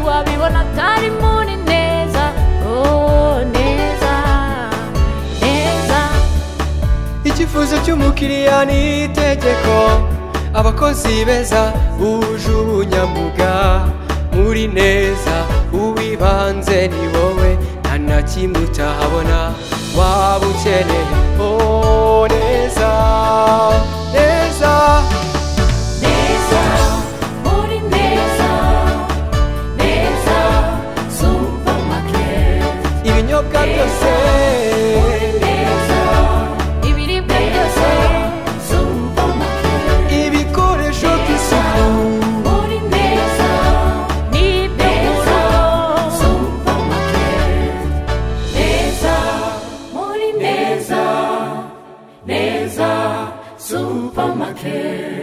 wabibona atari muri neza oh neza neza icyifuzo cy'umukiriya ni itegeko abakozi beza buje ubunyamuga muri neza uwibanze ni wowe nta na kimwe utahabona waba ukeneye oh neza neza neza muri neza neza supamaketi ibinyobwa byose neza ibiribwa byose supamaketi ibikoresho by'isuku muri neza ni neza supamaketi neza muri neza neza supamaketi